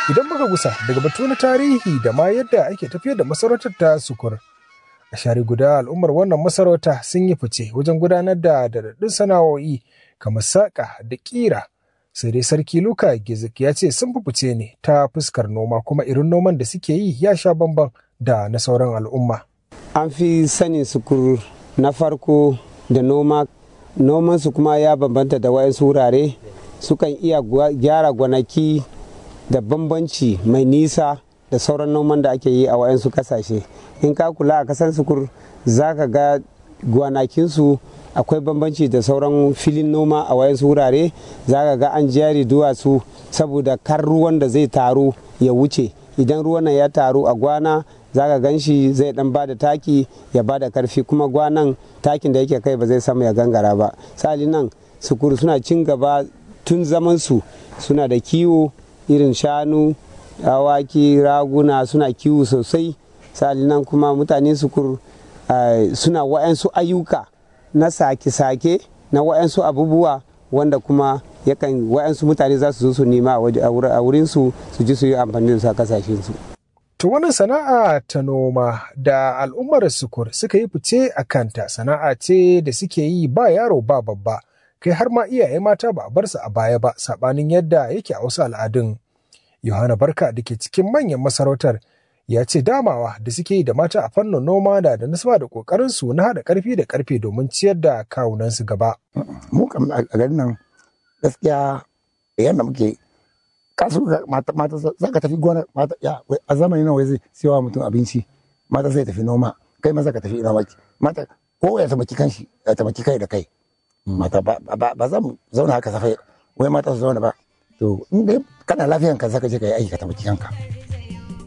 Idan muka gusa daga batu na tarihi da ma yadda ake tafiyar da masarautar ta sukur. A share guda al'ummar wannan masarauta sun yi fice wajen gudanar da daɗaɗɗun sana'o'i kamar saƙa da ƙira. Sai dai sarki Luka Gizik ya ce sun fi fice ne ta fuskar noma kuma irin noman da suke yi ya sha bamban da na sauran al'umma. An fi sanin sukur na farko da noma nomansu kuma ya bambanta da wayansu wurare sukan iya gyara gwanaki da bambanci mai nisa da sauran noman da ake yi a wayansu kasashe in ka kula a kasar sukur za ka ga gwanakinsu akwai bambanci da sauran filin noma a wayansu wurare za ka ga an jari duwatsu saboda kar ruwan da zai taru ya wuce idan ruwan ya taru a gwana za ka gan shi zai dan ba da taki ya ba da karfi kuma gwanan takin da yake kai ba zai samu ya gangara ba sali nan sukuru suna cin gaba tun zaman su suna da kiwo irin shanu awaki raguna suna kiwo sosai sali nan kuma mutane sukur suna wa'yansu ayyuka na sake-sake na wa'yansu abubuwa wanda kuma yakan wa'yansu mutane za su zo su nema a wurinsu su ji su yi amfani da su a kasashensu. To wannan sana'a ta noma da al'ummar sukur suka yi fice a kanta sana'a ce da suke yi ba yaro ba babba kai har ma iyaye mata ba a bar su a baya ba sabanin yadda yake a wasu al'adun. Yohana Barka da ke cikin manyan masarautar ya ce damawa da suke yi da mata a fannin noma da da nasaba da kokarin su na haɗa ƙarfi da ƙarfe domin ciyar da kawunan su gaba. Mu kam a garin nan gaskiya yadda muke kasu mata mata za ka tafi gona mata ya a zamani nan wai zai siyawa mutum abinci mata zai tafi noma kai maza ka tafi noma mata ko ya tamaki kanshi ya tamaki kai da kai mata ba za mu zauna haka safai wai mata su zauna ba to in dai kana lafiyan ka zaka je ka yi aiki ka tamaki kanka